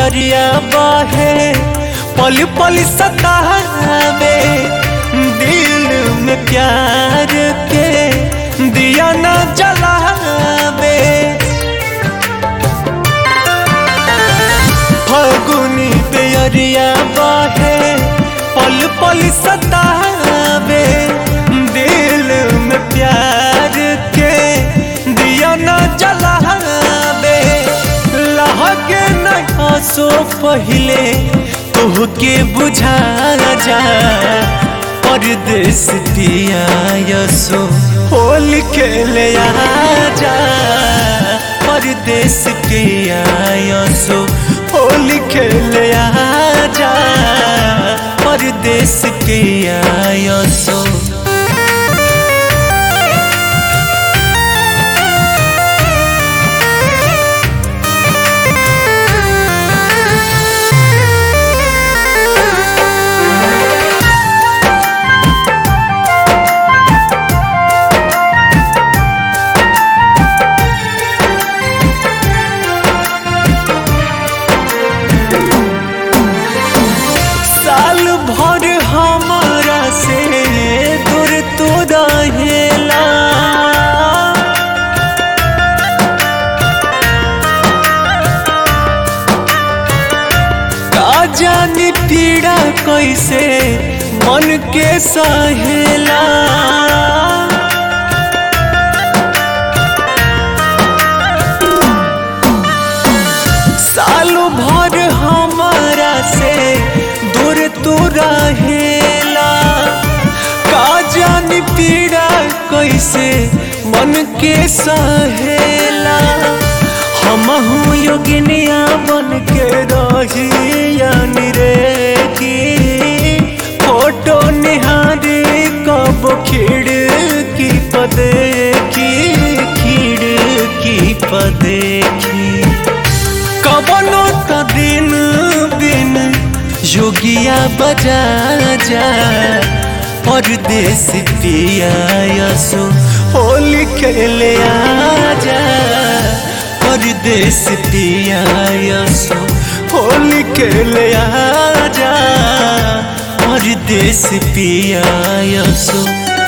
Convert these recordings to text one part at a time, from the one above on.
बेरिया बहे पल पल सतावे दिल में प्यार के दिया न जलावे फगुनी बेरिया बहे पल पल सतावे दिल में प्यार के दिया न जलावे लहके न सो पहले तोहके बुझा जा परदेश दिया यसो होल खेले जा परदेश के आयसो होल खेले जा परदेश के आयसो साल भर हमारा से दूर तो रहेला का जानी पीड़ा कैसे मन के सहेला साल भर हमारा से दूर तू रहेला का जानी पीड़ा कैसे मन के सहेला हमहू योगिनिया बन के रही यानी रे की फोटो निहारी कब खिड़की पदेखी खिड़की पदेखी कबनो त दिन बिन जोगिया बजा जा परदेश पिया यसो होली खेले आजा परदेश पिया यसो होली खेले आजा परदेश पिया यसो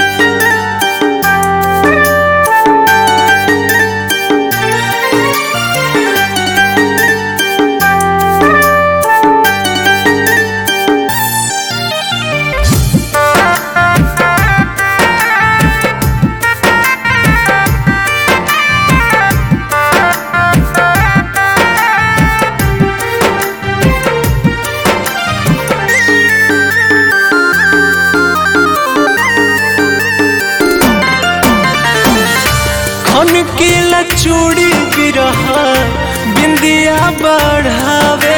खन के लचूड़ी गिरहा बिंदिया बढ़ावे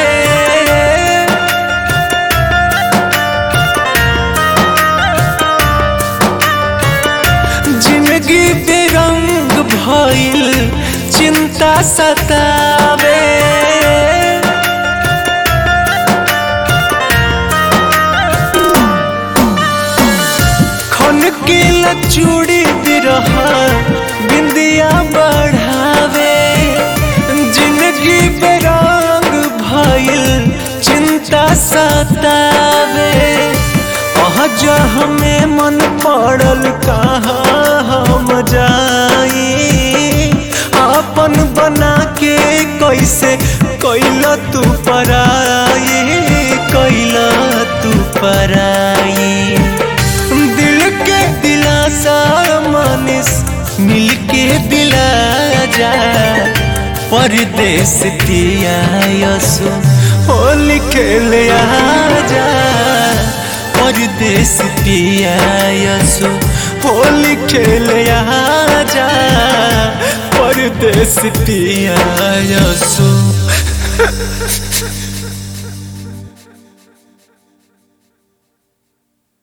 जिंदगी बेरंग भइल चिंता सतावे खन के लचूड़ी बिरहा बिंदिया बढ़ावे जिंदगी बेरंग भइल चिंता सतावे अहज हमें मन पड़ल कहाँ हम जाई अपन बना के कैसे कैला तू पराई कैला तू पराई दिल के दिलासा मानिस मिल के दिला जा परदेश दिया यसो होली खेले आजा परदेश दिया यसो होली खेले आजा परदेश दिया यसो